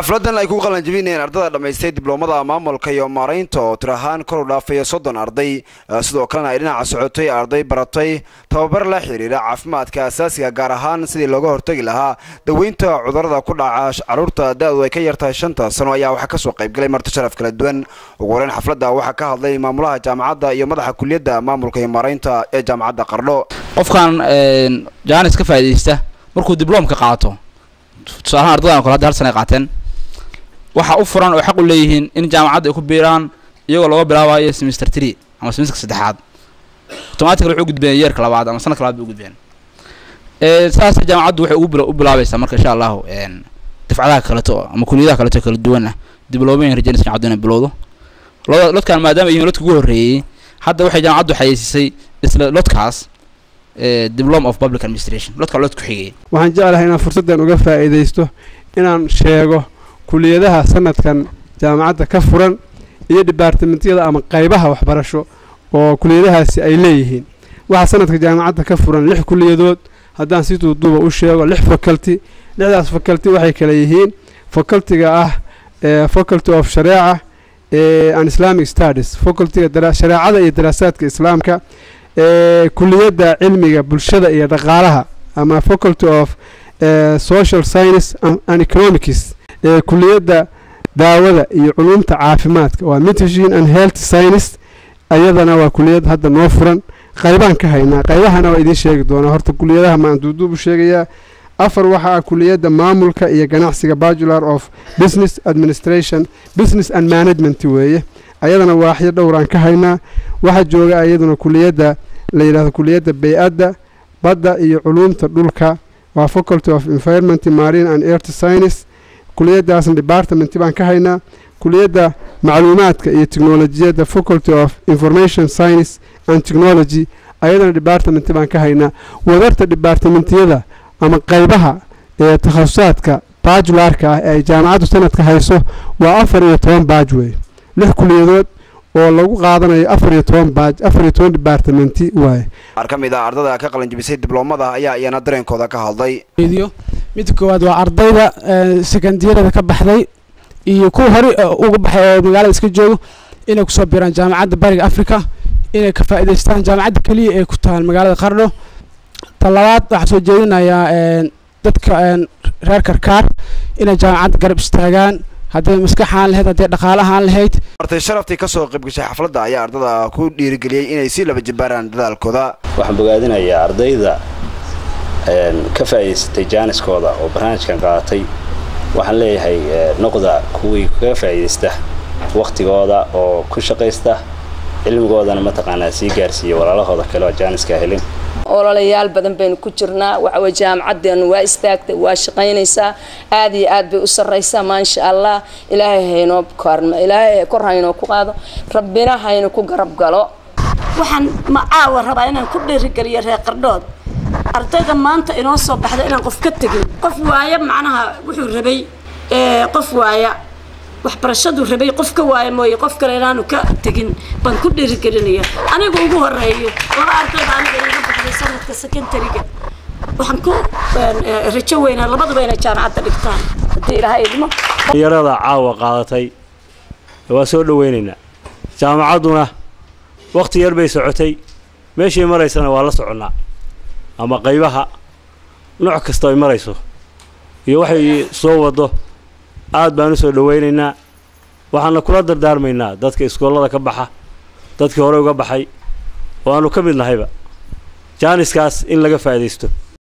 xafladan ay ku qalanjabinayeen ardada dhammaystay dibloomada maamulka iyo maaraynta oo tir ahaan kor u dhaafaya soddon arday sidoo kalena ay dhinaca socotay arday baratay tababar la xiriira caafimaadka asaasiga gaar ahaan sidii looga hortagi lahaa daweynta cudurada ku dhaca caruurta da-du ay ka yartahay shanta sano ayaa waxaa kasoo qaybgalay marti sharaf kala duwan ugu horeyn xafladda waxaa ka hadlay maamulaha jaamacadda iyo madaxa kuliyadda maamulka iyo maaraynta ee jaamacadda qardho qofkan jaanis ka faa'iidaysta markuu dibloomka qaato tusaalahaan ardadan kole hadda hal sana ay qaateen waxaa u furan oo xaq u leeyihiin in jaamacadda ay ku biiraan iyagoo looga bilaabayo semester tree ama semesterka saddexaad automatically waxay u gudbeen yeerka labaad ama sanadka labaad bay u gudbeen saas jaamacaddu waxay ugu u bilaabaysaa marka insha allahu dafcadaha kaleto ama kuliyadaha kaleto kala duwan ah dibloomayin rajaynaysa jaamacaddu inay bilowdo lod lodkan maadaama yihiin lodka ugu horreeyey hadda waxay jaamacaddu xayeysiisay isla lodkaas diploma of public administration lodka lod ku xigay waxaan jeclahay inaan fursaddan uga faa'iidaysto inaan sheego kuliyadaha sanadkan jaamacadda ka furan iyo dibaartimentyada ama qaybaha waxbarasho oo kuliyadahaasi ay leeyihiin waxaa sanadka jaamacadda ka furan lix kuliyadood haddaan si duuduuba u sheego lix faculty lixdaas faculty waxay kale yihiin facultiga ah faculty of shareeca and islamic studies facultiga shareecada iyo daraasaadka islaamka kuliyadda cilmiga bulshada iyo dhaqaalaha ama faculty of social science and economics kuliyadda daawada iyo culumta caafimaadka waa medicine and health science ayadana waa kuliyad hadda noo furan qaybaan ka haynaa qaybahana waa idiin sheegi doonaa horta kuliyadaha maan duuduub u sheegayaa afar waxaa ah kuliyadda maamulka iyo ganacsiga bacular of business administration business and management weeye ayadana waaxyo dhowraan ka haynaa waxaa jooga iyaduna kuliyadda la yidhahdo kuliyadda bay-adda badda iyo culumta dhulka waa faculty of environment marine and earth science kuliyadaasna department baan ka haynaa kuliyadda macluumaadka iyo technolojiyadda faculty of information science and technology ayadana department baan ka haynaa wadarta departamentyada ama qaybaha ee takhasusaadka bajularka ah ee ay jaamacaddu sanadka hayso waa afar iyo toban baaj wey lix kuliyadood oo lagu qaadanayo afar iyo toban baaj afar iyo toban departamenti waaye qaar ka mid a ardada ka qalanjibisay dibloomada ayaa iyana dareenkooda ka hadlay midda koowaad waa ardayda sekandiyarada ka baxday iyo kuwa hore uga baxay oo magaalada iska joogo inay kusoo biiraan jaamacadda bariga africa inay ka faa'iidaystaan jaamacadda keliya ee ku taal magaalada qardho ta labaad waxaa soo jeedinayaa dadka reer karkaar inay jaamacadda garab istaagaan hadday maskaxaan lahayd hadday dhaqaalahaan lahayd martay sharaftii kasoo qaybgashay xafladda ayaa ardada ku dhiirigeliyey inay si laba jibaaraan dadaalkooda waxaan bogaadinayaa ardayda ka faa'iidaysatay jaaniskooda oo barnaamijkan qaadatay waxaan leeyahay noqda kuwii kaga faa'iidaysta wakhtigooda oo ku shaqaysta cilmigoodana mataqaanaa sii gaarsiiya walaalahooda kale oo jaaniska helin ololayaal badan baynu ku jirnaa waxaweye jaamacaddeenu waa istaagtay waa shaqaynaysaa aad iyo aad bay u sarraysaa maasha allah ilaahay haynoo korma ilaahay kor haynoo ku qaado rabbina haynu ku garab galo waxaan macaawa rabaa inaan ku dhiirigeliyo reer qardhood ardayda maanta inoo soo baxda inaan qof ka tegin qof waaya macnaha wuxuu rabay qof waaya waxbarashadu rabay qof ka waaya mooye qof kale inaanu ka tegin baan ku dhiirigelinaya aniga ugu horeeyo laba ardayda aniga inaga baxday sanadka secondariga waxaan ku rajo weynaa labaduba inay jaamacadda dhigtaan haddii ilaahay idmo yarada caawa qaadatay waa soo dhaweynaynaa jaamacadduna wakhti yar bay socotay meeshay maraysana waa la soconnaa ama qaybaha nooc kasta ay marayso iyo waxay soo waddo aad baan u soo dhawaynaynaa waxaana kula dardaarmaynaa dadka iskoollada ka baxa dadkii hore uga baxay oo aanu ka mid nahayba jaaniskaas in laga faa'iidaysto